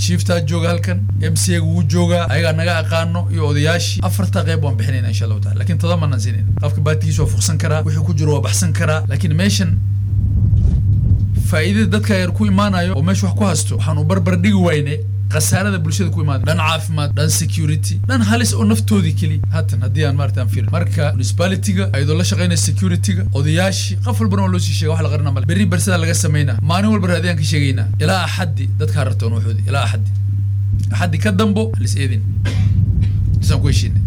chieftaa jooga halkan m c ga wuu joogaa ayagaa naga aqaano iyo odayaashii afarta qeyb waan bixinayna insha allahu taala lakin todoba manan siinin qofka baatigiisa waa fuqsan karaa wuxuu ku jiro waa baxsan karaa lakin meeshan faa'iidada dadka yar ku imaanayo oo meesha wax ku hasto waxaanu barbar dhigi wayne khasaarada bulshada ku imaada dhan caafimaad dhan security dhan halis oo naftoodii keli haatan haddii aan maarata aan fiirin marka municipalityga ayadoo la shaqeynaya securityga odayaashii qof walbana waa loo sii sheega wax la qarina male berri barsada laga sameynaa maalin walba raadiyaan ka sheegaynaa ilaa axaddi dadka harartoon waxoodi ilaa axaddi axaddi ka dambo halis eedin isaan ku heshiinay